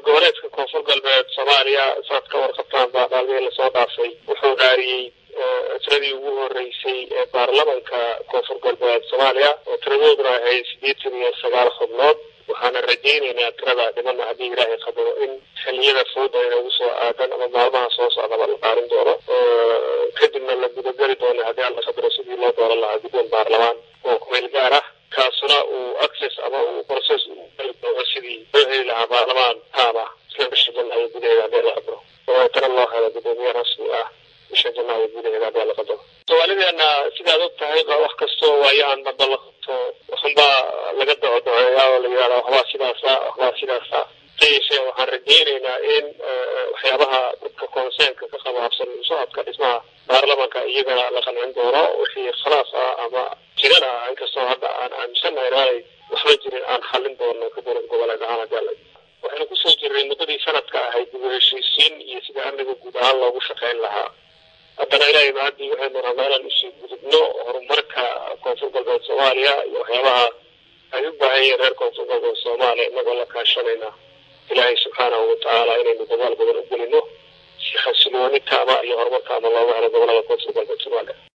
goboleedka koonfur galbeed soomaaliya saad ka warqabtaan baa maalmihii lasoo dhaafay wuxuu dhaariyey tiradii ugu horeysay ee baarlamanka koonfur galbeed soomaaliya oo tiradooduna ahayd siddeetan iyo sagaal xubnood waxaana rajaynaynaa tirada dhimana haddii ilaahay qadaro in xiliyada fooda inagu soo aadan ama maalmaha soo socdaba la qaarin doono kadibna la gudageli doono haddii alla qadaro sidii loo dooran lahaa guddoon baarlamaan oo kumeel gaar ah kaasuna uu access ama uu process uu geli doono sidii loo heli lahaa baarlamaan taaba isla bisha janaayo gudaheeda haddii la qadaro dabeetana loo helo guddoomiye rasmi ah bisha janaayo gudaheeda haddii la qadaro soomaalideena sidaad og tahay wax kastoo waayo aan badda la qabto waxunbaa laga docodoceeyaa oo la yidhahda waxbaa sidaasa waxbaa sidaasa yeeshee waxaan rajaynaynaa in waxyaabaha dadka conseenka ka qaba habsan socodka dhismaha baarlamanka iyagana la qancin doono wixii khalaas ah ama jirana inkastoo hadda aan aaminsanahay inaanay waxba jirin aan xallin doono ka dowlad goboleed ahaan haddii alla waxaynu kusoo jirnay muddadii sanadka ahayd dib u heshiisiin iyo sida amniga guud ahaan loogu shaqayn lahaa haddana ilaahay mahadii waxaynu rabnaa inaan usii gudubno horumarka koonfur galbeed soomaaliya iyo waxyaabaha ay u baahan yihiin reer koonfur galbeed soomaaliya inagoo la kaashanayna ilaahay subxaanahu watacaala inaynu dadaal badan u gelino si xasilooni taaba iyo horumar taaba looga helo gobolada koonfur galbeed soomaaliya